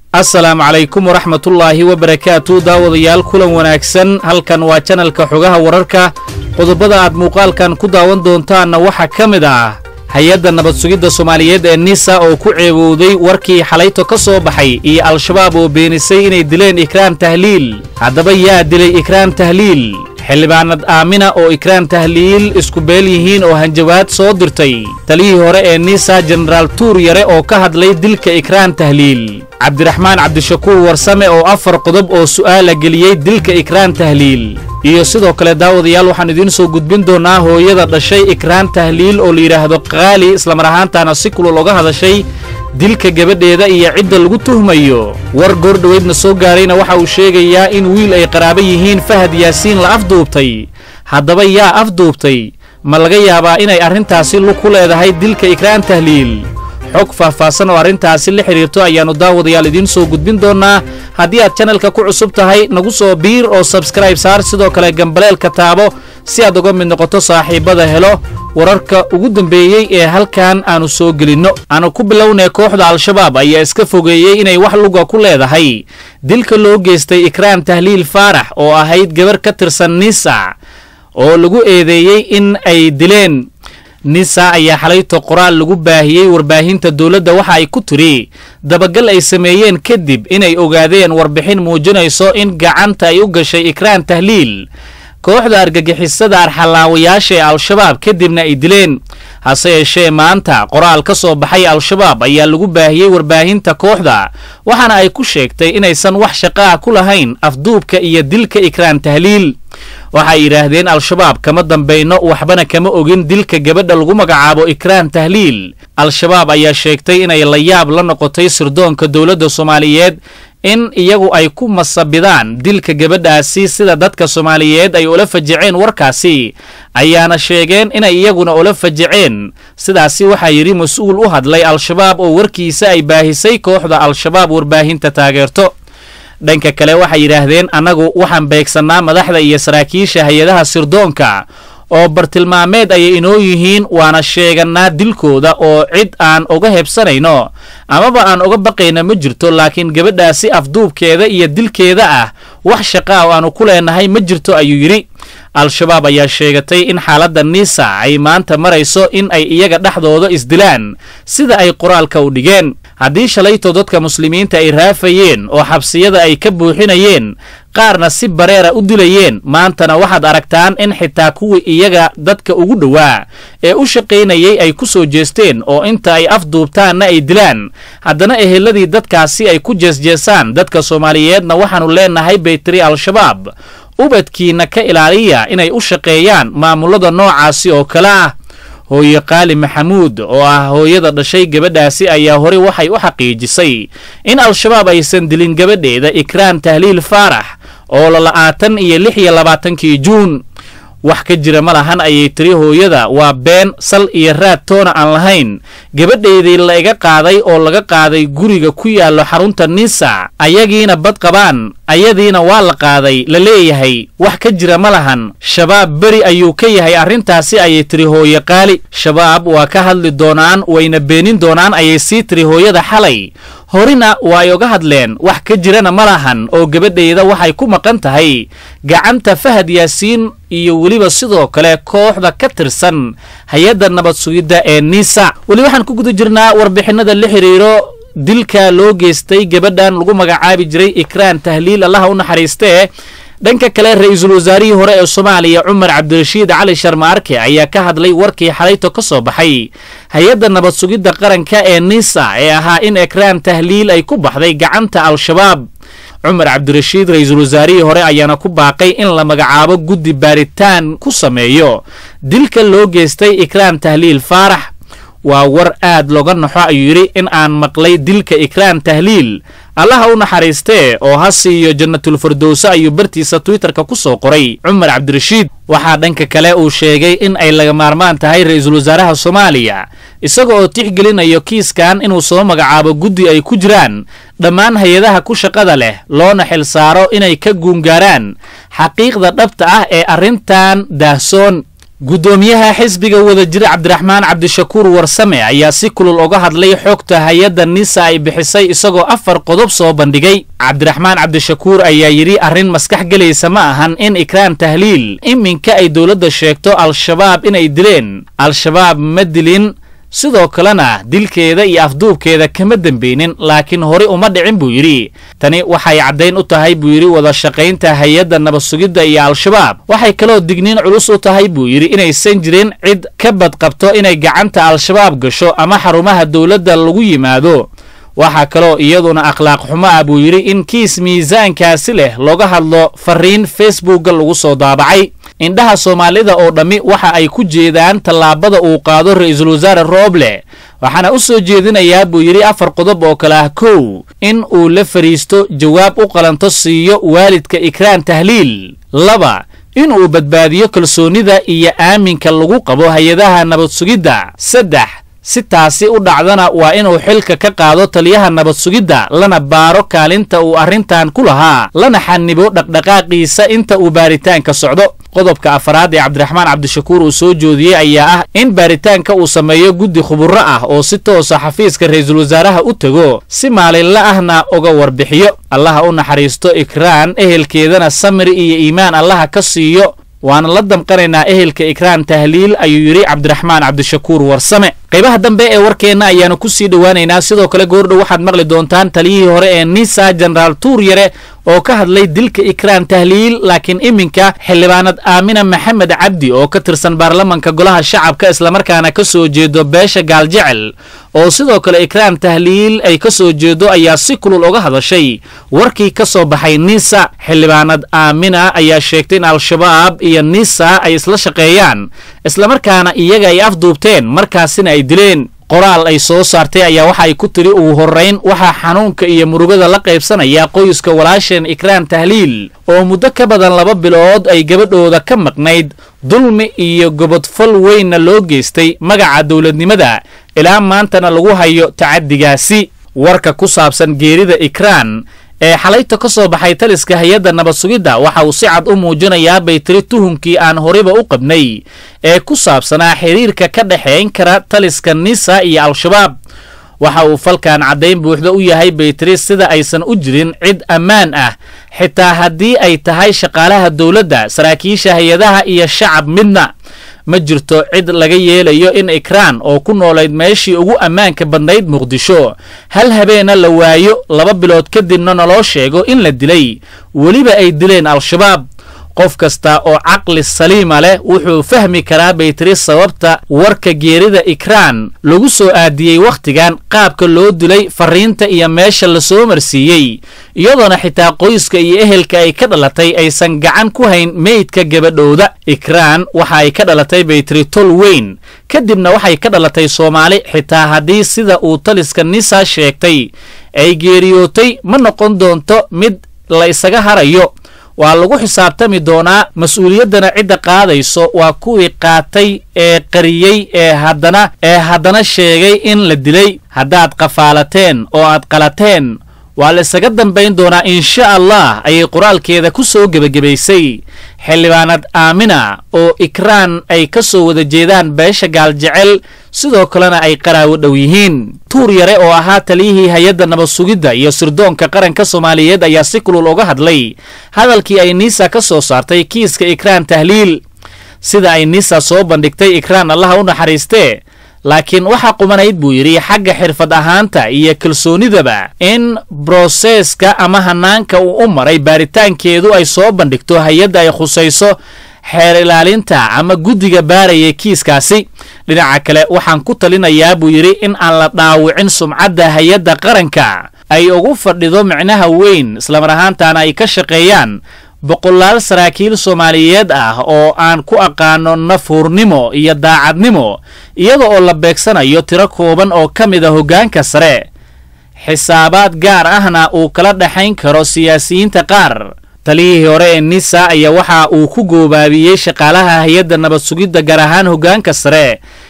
asalaamu calaykum waraxmatullaahi wabarakaatu daawadayaal kulan wanaagsan halkan waa janalka xogaha wararka qodobada aad muuqaalkan ku daawan doontaanna waxaa ka mid ah hay-adda nabad sugidda soomaaliyeed ee nisa oo ku ceebowday warkii xalayto ka soo baxay iyo al-shabaab oo beenisay inay dileen ikraan tahliil haddaba yaa dilay ikraan tahliil xildhibaanad aamina oo ikraan tahliil isku beel yihiin oo hanjabaad soo dirtay taliyihii hore ee nisa jenaraal tuur yare oo ka hadlay dilka ikraan tahliil cabdiraxmaan cabdishakuur warsame oo afar qodob oo su'aala geliyey dilka ikraan tahliil iyo sidoo kale daawadayaal waxaan idiin soo gudbin doonnaa hooyada dhashay ikraan tahliil oo la yidhaahdo qaali islamar ahaantaana si kulul oga hadashay dilka gabadheeda iyo cidda lagu tuhmayo war goordhoweydna soo gaarayna waxa uu sheegayaa in wiil ay qaraabo yihiin fahad yaasiin la afduubtay haddaba yaa afduubtay ma laga yaabaa inay arrintaasi lug ku leedahay dilka ikraan tahliil xog faahfaahsan oo arrintaasi la xidhiirto ayaannu daawadayaal idiin soo gudbin doonnaa haddii aad janalka ku cusub tahay nagu soo biir oo sabskrayb saar sidoo kale gambaleelka taabo si aad uga mid noqoto saaxiibbada helo wararka ugu dambeeyey ee halkan aannu soo gelinno aanu ku bilownay kooxda al-shabaab ayaa iska fogeeyey inay wax luga ku leedahay dilka loo geystay ikraan tahliil faarax oo ahayd gabar ka tirsan nisa oo lagu eedeeyey in ay dileen nisa ayaa xalayto qoraal lagu baahiyey warbaahinta dowladda waxa ay ku tiri dabagal ay sameeyeen kadib inay ogaadeen warbixin muujinayso in gacanta ay u gashay ikraan tahliil kooxda argagixisada arxalaawayaasha ee al-shabaab kadibna ay dileen hase yeeshee maanta qoraal ka soo baxay al-shabaab ayaa lagu baahiyey warbaahinta kooxda waxaana ay ku sheegtay inaysan wax shaqaa ku lahayn afduubka iyo dilka ikraan tahliil waxay yidhaahdeen al-shabaab kama dambayno waxbana kama ogin dilka gabadha lagu magacaabo ikraan tahliil al-shabaab ayaa sheegtay inay la yaab la noqotay sirdoonka dowladda soomaaliyeed in iyagu ay ku masabidaan dilka gabadhaasi sida dadka soomaaliyeed ay ula fajaceen warkaasi ayaana sheegeen inay iyaguna ula fajaceen sidaasi waxaa yidhi mas-uul u hadlay al-shabaab oo warkiisa ay baahisay kooxda al-shabaab warbaahinta taageerto dhanka kale waxay yidhaahdeen annagu waxaan beegsannaa madaxda iyo saraakiisha hay-adaha sirdoonka oo bartilmaameed ayay inoo yihiin waana sheegannaa dilkooda oo cid aan uga hebsanayno amaba aan uga baqayna ma jirto laakiin gabadhaasi afduubkeeda iyo dilkeeda ah wax shaqa oo aanu ku leenahay ma jirto ayuu yidhi al-shabaab ayaa sheegatay in xaaladda nisa ay maanta marayso in ay iyaga dhexdooda isdilaan sida ay qoraalka u dhigeen haddii shalayto dadka muslimiinta ay raafayeen oo xabsiyada ay ka buuxinayeen qaarna si bareera u dilayeen maantana waxaad aragtaan in xitaa kuwii iyaga dadka ugu dhowaa ee u shaqaynayay ay ku soo jeesteen oo inta ay afduubtaanna ay dilaan haddana eheladii dadkaasi ay ku jeesjeesaan dadka soomaaliyeedna waxaannu leenahay bay tiri al-shabaab ubadkiinna ka ilaaliya inay u shaqeeyaan maamullada noocaasi oo kale ah hooye qaali maxamuud oo ah hooyada dhashay gabadhaasi ayaa horey waxay u xaqiijisay in al-shabaab aysan dilin gabadheeda ikraan tahliil faarax oo lala'aatan iyo lix iyo labaatankii juun wax ka jira ma lahan ayay tiri hooyada waa been sal iyo raad toona aan lahayn gabadheedii la iga qaaday oo laga qaaday guriga ku yaallo xarunta nisa ayagiina bad qabaan ayadiina waa la qaaday la leeyahay wax ka jira ma lahan shabaab beri ayuu ka yahay arrintaasi ayay tiri hooye qaali shabaab waa ka hadli doonaan wayna beenin doonaan ayay sii tiri hooyada xalay horina waa ay oga hadleen wax ka jirana ma lahan oo gabadheyda waxay ku maqan tahay gacanta fahad yaasiin iyo weliba sidoo kale kooxda ka tirsan hay-adda nabad sugidda ee nisa weli waxaan ku guda jirnaa warbixinada la xidhiiro dilka loo geystay gabadhan lagu magacaabi jiray ikraan tahliil allaha u naxariistee dhanka kale ra-iisul wasaarihii hore ee soomaaliya cumar cabdirashiid cali sharmaarke ayaa ka hadlay warkii xalayto ka soo baxay hay-adda nabad sugidda qaranka ee nisa ee ahaa in ikraan tahliil ay ku baxday gacanta al-shabaab cumar cabdirashiid ra-iisul wasaarihii hore ayaana ku baaqay in la magacaabo guddi baaritaan ku sameeyo dilka loo geystay ikraan tahliil faarax waa war aad looga naxo ayuu yidhi in aan maqlay dilka ikraan tahliil allaha u naxariistee oo ha siiyo jannatulfirdowse ayuu bartiisa twitterka ku soo qoray cumar cabdirashiid waxaa dhanka kale uu sheegay in ay laga maarmaan tahay ra-iisul wasaaraha soomaaliya isaga oo tixgelinayo kiiskan inuu soo magacaabo guddi ay ku jiraan dhammaan hay-adaha ku shaqada leh loona xil saaro inay ka guungaaraan xaqiiqda dhabta ah ee arrintan daahsoon guddoomiyaha xisbiga wadajir cabdiraxmaan cabdishakuur warsame ayaa si kulul uga hadlay xogta hay-adda nisa ay bixisay isagoo afar qodob soo bandhigay cabdiraxmaan cabdishakuur ayaa yidhi arrin maskax gelaysa ma ahan in ikraan tahliil iminka ay dowladda sheegto al-shabaab inay dileen al-shabaab ma dilin sidoo kalena dilkeeda iyo afduubkeeda kama dembeynin laakiin hore uma dhicin buu yidhi tani waxay caddayn u tahay buu yidhi wada shaqaynta hay-adda nabadsugidda iyo al-shabaab waxay kaloo digniin culus u tahay buu yidhi inaysan jirin cid ka badqabto inay gacanta al-shabaab gasho ama xarumaha dowladda lagu yimaado waxaa kaloo iyaduna akhlaaq xumo ah buu yidhi in kiis miisaankaasi leh looga hadlo fariin facebookga lagu soo daabacay indhaha soomaalida oo dhammi waxa ay ku jeedaan tallaabada uu qaado ra-iisul wasaare rooble waxaana u soo jeedinayaa buu yidhi afar qodob oo kale ah kow in uu la fadhiisto jawaab u qalanto siiyo waalidka ikraan tahliil laba in uu badbaadiyo kalsoonnida iyo aaminka lagu qabo hay-adaha nabad sugidda saddex si taasi u dhacdana waa inuu xilka ka qaado taliyaha nabad sugidda lana baaro kaalinta uu arrintan ku lahaa lana xanibo dhaqdhaqaaqiisa inta uu baaritaanka socdo qodobka afaraad ee cabdiraxmaan cabdishakuur uu soo joodiyey ayaa ah in baaritaanka uu sameeyo guddi khuburo ah oo si toosa xafiiska ra-iisul wasaaraha u tego si maalinla ahna uga warbixiyo allaha u naxariisto ikraan ehelkeedana samri iyo iimaan allaha ka siiyo waana la damqanaynaa ehelka ikraan tahliil ayuu yidhi cabdiraxmaan cabdishakuur warsame qaybaha dambe ee warkeenna ayaanu ku sii dhowaanaynaa sidoo kale goordhow waxaad maqli doontaan taliyihii hore ee nisa jenaraal tuur yare oo ka hadlay dilka ikraan tahliil laakiin iminka xildhibaanad aamina maxamed cabdi oo ka tirsan baarlamanka golaha shacabka islamarkaana ka soo jeedo beesha gaaljecel oo sidoo kale ikraan tahliil ay ka soo jeedo ayaa si kulul uga hadashay warkii ka soo baxay nisa xildhibaanad aamina ayaa sheegtay in al-shabaab iyo nisa ay isla shaqeeyaan islamarkaana iyaga ay afduubteen markaasina ay dileen qoraal ay soo saartay ayaa waxa ay ku tiri ugu horrayn waxaa xanuunka iyo murugada la qaybsanaya qoyska walaasheen ikraan tahliil oo muddo ka badan laba bilood ay gabadhooda ka maqnayd dulmi iyo gobodfal weynna loo geystay magaca dowladnimada ilaa maantana lagu hayo tacaddigaasi warka ku saabsan geerida ikraan ee xalayta ka soo baxay taliska hay-adda nabad sugidda waxa uu si cad u muujinayaa bay tiri tuhunkii aan horiba u qabnay ee ku saabsanaa xiriirka ka dhexayn kara taliska nisa iyo al-shabaab waxa uu falkan caddayn buuxda u yahay baytiri sida aysan u jirin cid ammaan ah xitaa haddii ay tahay shaqaalaha dowladda saraakiisha hay-adaha iyo shacab midna ma jirto cid laga yeelayo in ikraan oo ku noolayd meeshii ugu ammaanka badnayd muqdisho hal habeena la waayo laba bilood kadibna naloo sheego in la dilay weliba ay dileen al-shabaab qof kasta oo caqli saliima leh wuxuu fahmi karaa bay tiri sababta warka geerida ikraan lagu soo aadiyey wakhtigan qaabka loo dilay fariinta iyo meesha la soo marsiiyey iyadoona xitaa qoyska iyo ehelka ay ka dhalatay aysan gacan ku hayn meydka gabadhooda ikraan waxa ay ka dhalatay bay tiri tol weyn kadibna waxay ka dhalatay soomaali xitaa haddii sida uu taliska nisa sheegtay ay geeriyootay ma noqon doonto mid la isaga harayo waa lagu xisaabtami doonaa mas-uuliyaddana cidda qaadayso waa kuwii qaatay ee qariyey ee haddana ee haddana sheegay in la dilay haddaad qafaalateen oo aad qalateen waa la isaga dambayn doonaa insha allah ayay qoraalkeeda ku soo gebagabaysay xildhibaanad aamina oo ikraan ay ka soo wada jeedaan beesha gaaljecel sidoo kalena ay qaraawo dhow yihiin tuur yare oo ahaa taliyihii hay-adda nabad sugidda iyo sirdoonka qaranka soomaaliyeed ayaa si kulul uga hadlay hadalkii ay niisa ka soo saartay kiiska ikraan tahliil sida ay niisa soo bandhigtay ikraan allaha u naxariistee laakiin waxaa qumanayd buu yidhi xagga xirfad ahaanta iyo kalsoonidaba in broseeska ama hanaanka uu u maray baaritaankeedu ay soo bandhigto hay-adda ay khusayso xeer ilaalinta ama guddiga baaraya kiiskaasi dhinaca kale waxaan ku talinayaa buu yidhi in aan la dhaawicin sumcadda hay-adda qaranka ay ugu fadhido micnaha weyn islamar ahaantaana ay ka shaqeeyaan boqolaal saraakiil soomaaliyeed ah oo aan ku aqaano nafhuurnimo iyo daacadnimo iyada oo la beegsanayo tiro kooban oo ka mid a hoggaanka sare xisaabaad gaar ahna uu kala dhexayn karo siyaasiyiinta qaar taliyihii hore ee nisa ayaa waxa uu ku goobaabiyey shaqaalaha hay-adda nabad sugidda gaar ahaan hoggaanka sare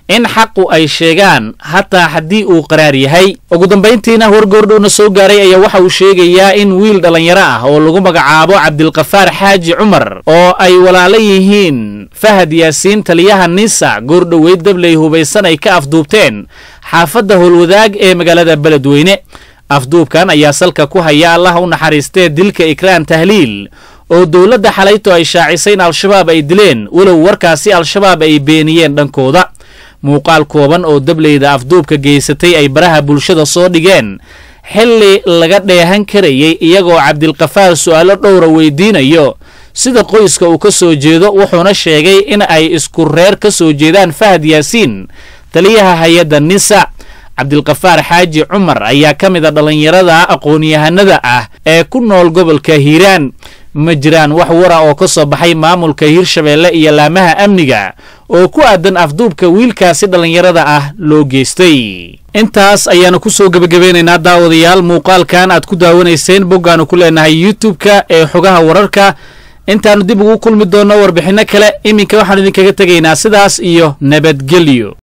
in xaqu ay sheegaan hataa haddii uu qaraar yahay ugu dambayntiina wargoordhowna soo gaaray ayaa waxa uu sheegayaa in wiil dhallinyaro ah oo lagu magacaabo cabdilkafaar xaaji cumar oo ay walaalo yihiin fahad yaasiin taliyaha nisa goordhoweyd dabley hubaysan ay ka afduubteen xaafadda howlwadaag ee magaalada beledweyne afduubkan ayaa salka ku haya allaha u naxariistee dilka ikraan tahliil oo dowladda xalayto ay shaacisay in al-shabaab ay dileen walow warkaasi al-shabaab ay beeniyeen dhankooda muuqaal kooban oo dableyda afduubka geysatay ay baraha bulshada soo dhigeen xilli laga dheehan karayay iyagoo cabdilkafaar su'aalo dhowra weydiinayo sida qoyska uu ka soo jeedo wuxuuna sheegay in ay isku reer ka soo jeedaan fahad yaasiin taliyaha hay-adda nisa cabdilkafaar xaaji cumar ayaa ka mid a dhallinyarada aqoon-yahanada ah ee ku nool gobolka hiiraan ma jiraan wax wara oo ka soo baxay maamulka hiirshabeelle iyo laamaha amniga oo ku aadan afduubka wiilkaasi dhallinyarada ah loo geystay intaas ayaanu ku soo gebagabeynaynaa daawadayaal muuqaalkan aad ku daawanayseen boggaanu ku leenahay youtub-ka ee xogaha wararka intaannu dib ugu kulmi doonno warbixinno kale iminka waxaanu idinkaga tegaynaa sidaas iyo nabadgelyo